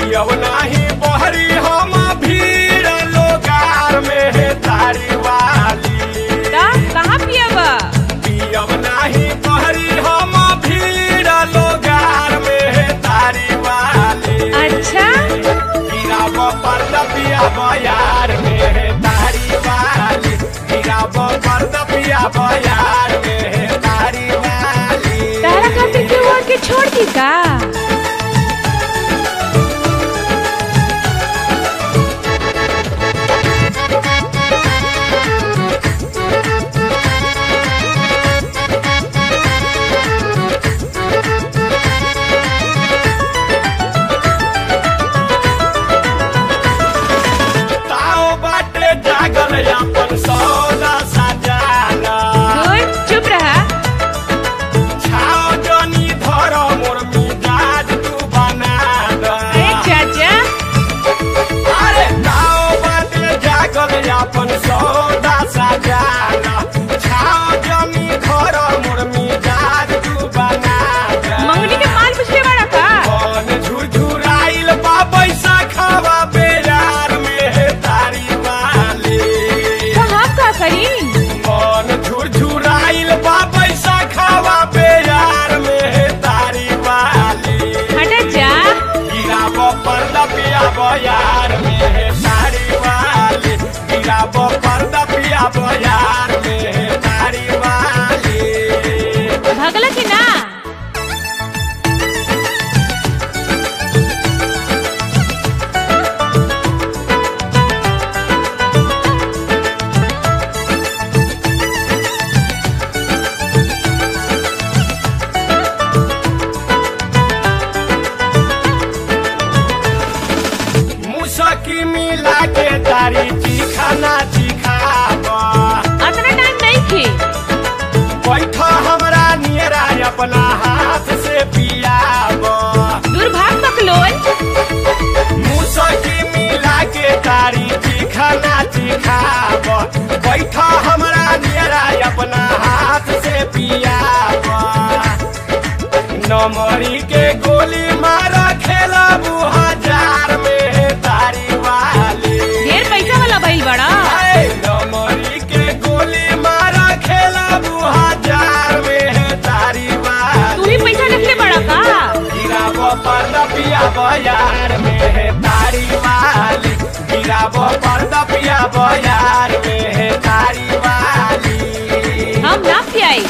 पियब नाही बहरी हम भीड़ लोगार में है तारी वाली ता कहाँ पियबा पियब नाही बहरी हम भीड़ लोगार में है तारी वाली अच्छा गिराब पर्द पियाब यार में है तारी वाली गिराब पर्द पियाब यार में है तारी वाली तारा खातिर केहू और के छोड़ दी का ताओ बाटे जागल अपन सौदा सजाना गुड चुप रहा छाओ जनी धर मोर मिजाज तू बना द अरे चाचा अरे ताओ बाटे जागल अपन सौदा सजाना छाओ जनी धर मोर मिजाज तू बना द मंगनी के माल पुछले बड़ा का कौन झुरझुराइल बा पैसा खावा बेजार में है तारी वाली तो हम का करी मन झुरझुराइल बा पैसा खावा बेजार में है तारी वाली हटा जा गिराब पर्दा पियाब यार में है तारी वाली गिराब पर्दा पियाब यार में है तारी वाली भगला की ना मुसकी मिला के तारी चिखाना चिखाब अतना टाइम नहीं थे बैठ हमरा नियरा अपना हाथ से पियाब दुर्भाग बकलोल मुसकी मिला के तारी चिखाना चिखाब बैठ हमरा नियरा अपना हाथ से पियाब नमरी के गोली मार खेलब हजार में तारी वाली ढेर पैसा वाला भइल बड़ा ऐ नमरी के गोली मार खेलब हजार में तारी तू वाली ही पैसा रखले बड़ा का गिराब पर्दा पियाब यार में है तारी वाली गिराब पर्दा पियाब यार में है तारी वाली हम ना पियाई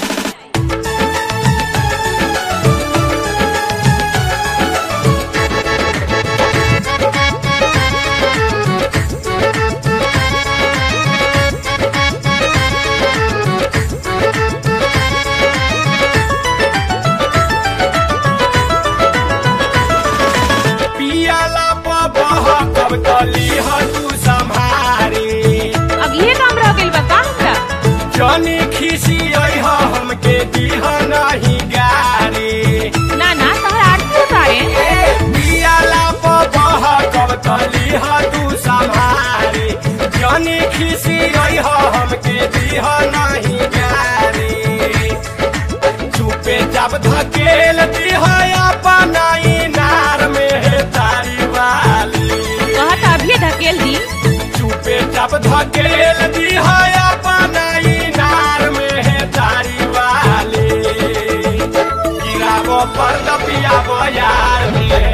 पियाला बह कब तली ह तू संभारी अब ये काम रह गइल बा का हमरा जनी खिसी अइह हमके दीह नहीं गारी ना ना तोहर आरती उतारे पियाला बह कब तली ह तू संभारी जनी खिसी अइह हमके दीह नहीं गारी चुपे जब धकेल दीह अपना इनार में है तारी वाली कहत अभी धकेल दी चुपे जब धकेल दी है अपना इनार में है तारी वाली गिराबो पर पियाबो यार में है